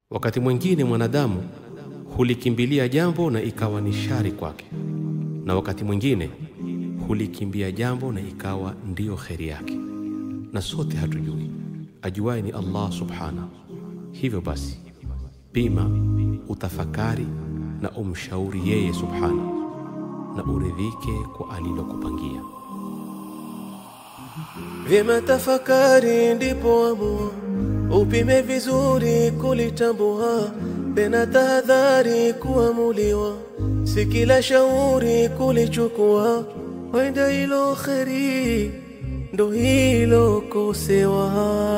Wakati mwingine mwanadamu hulikimbilia jambo na ikawa ni shari kwake, na wakati mwingine hulikimbia jambo na ikawa ndiyo kheri yake, na sote hatujui. Ajuaye ni Allah subhanahu. Hivyo basi, pima, utafakari na umshauri yeye subhanahu, na uridhike kwa alilokupangia. Vyema tafakari, ndipo amua, upime vizuri kulitambua, tena tahadhari kuamuliwa, si kila shauri kulichukua, wenda hilo kheri ndo hilo kosewa.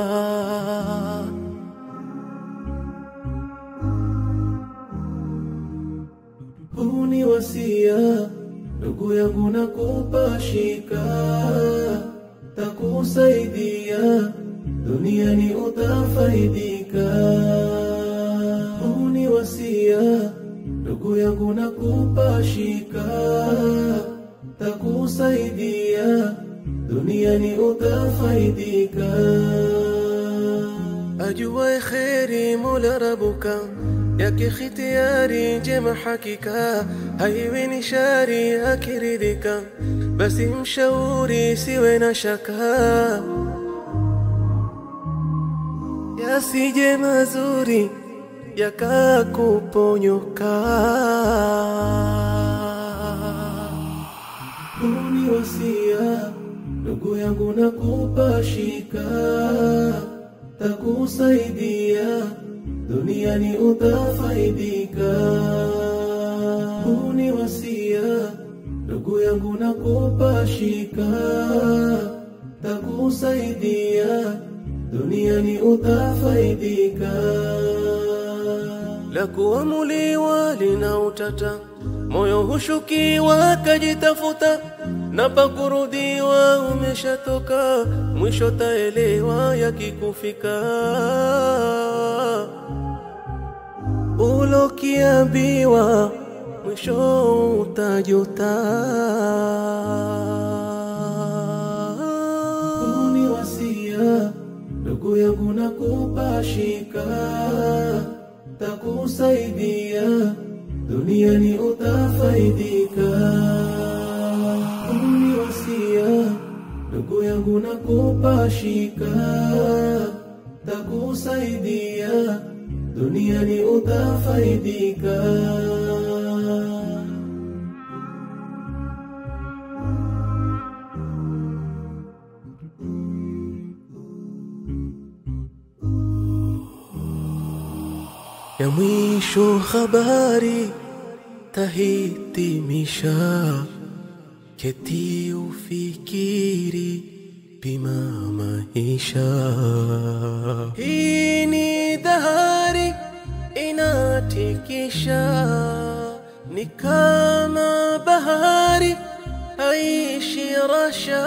Huu ni wasia ndugu yangu, nakupa shika, takusaidia duniani utafaidika. Huu ni wasia ndugu yangu, nakupa shika, takusaidia duniani utafaidika. Ajuwaye kheri Mola Rabuka yake khitiari njema hakika, haiwi ni shari akiridhika, basi mshauri siwe na shaka, yasije mazuri yakakuponyoka. Huu ni wasia ndugu yangu, nakupa shika, takusaidia duniani utafaidika. Huu ni wasia ndugu yangu, nakupa shika, takusaidia duniani utafaidika. La kuamuliwa lina utata, moyo hushukiwa kajitafuta, na pakurudiwa umeshatoka, mwisho taelewa yakikufika ulokiambiwa mwisho utajuta. Huu ni wasia ndugu yangu, nakupa shika, takusaidia duniani utafaidika. Huu ni wasia ndugu yangu, nakupa shika, takusaidia duniani utafaidika. Ya mwisho habari tahitimisha, keti ufikiri, pima maisha. Hii ni dahari inatikisha, ni kama bahari haishi rasha,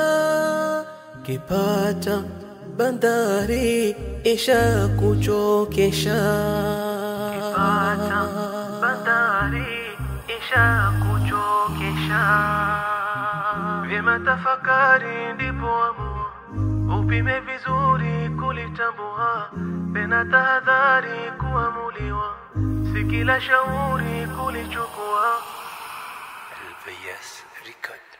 kipata bandari isha kuchokesha, kipata bandari isha kuchokesha. Vyema tafakari, ndipo amua, upime vizuri kulitambua, tena tahadhari kuamuliwa, si kila shauri kulichukua. البياس ريكورد